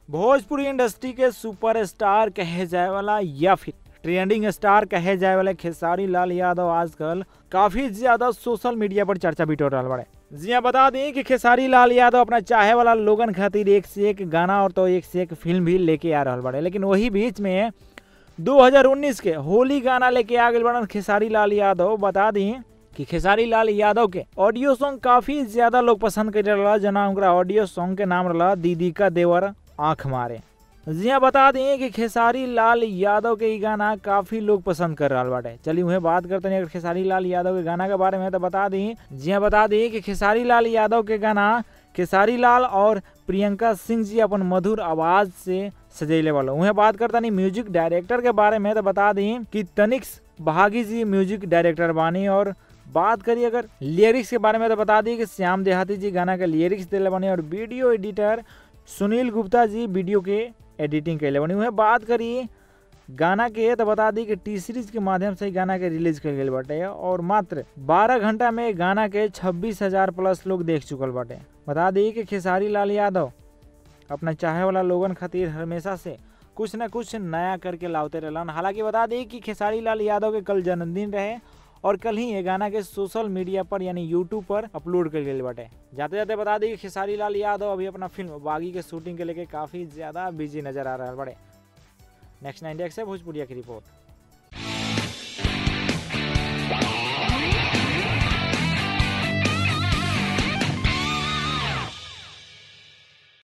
Bhojpuri industry के superstar कहे जाए वाला या फिर ट्रेंडिंग स्टार कहे जाए वाले खेसारी लाल यादव आजकल काफी ज्यादा सोशल मीडिया पर चर्चा भी टोटल बड़े जी हाँ बता दें कि खेसारी लाल यादव अपना चाहे वाला लोगन खातिर एक से एक गाना और तो एक से एक फिल्म भी लेके आ रहा बड़े लेकिन वही बीच में 2019 के होली गाना लेके आ गए बड़न खेसारी लाल यादव बता दी कि खेसारी लाल यादव के ऑडियो सॉन्ग काफी ज्यादा लोग पसंद कर रहा जना उनका ऑडियो सॉन्ग के नाम रहा दीदी का देवर आंख मारे जी हाँ बता दें कि खेसारी लाल यादव के ई गाना काफी लोग पसंद कर रहा बाटे चलिए वह बात करते हैं अगर खेसारी लाल यादव के गाना के बारे में तो बता दी जी हाँ बता दी कि खेसारी लाल यादव के गाना खेसारी लाल और प्रियंका सिंह जी अपन मधुर आवाज से सजेले वाला वह बात करता नहीं म्यूजिक डायरेक्टर के बारे में तो बता दी कि तनिक्स बहागी जी म्यूजिक डायरेक्टर बानी और बात करिए अगर लिरिक्स के बारे में तो बता दी कि श्याम देहाती जी गाना के लिरिक्स दिले बने और वीडियो एडिटर सुनील गुप्ता जी वीडियो के एडिटिंग कैले बनी वह बात करी गाना के तो बता दी कि टी सीरीज के माध्यम से गाना के रिलीज कर गए बाटे और मात्र 12 घंटा में गाना के छब्बीस हजार प्लस लोग देख चुकल बाटे बता दी कि खेसारी लाल यादव अपना चाहे वाला लोगन खातिर हमेशा से कुछ न कुछ नया करके लाते रहलन हालांकि बता दी कि खेसारी लाल यादव के कल जन्मदिन रहे और कल ही ये गाना के सोशल मीडिया पर यानी यूट्यूब पर अपलोड कर गए बाटे जाते जाते बता दी कि खेसारी लाल यादव अभी अपना फिल्म बागी के शूटिंग के लेके काफी ज्यादा बिजी नजर आ रहा है बड़े नेक्स्ट नाइन से भोजपुरिया की रिपोर्ट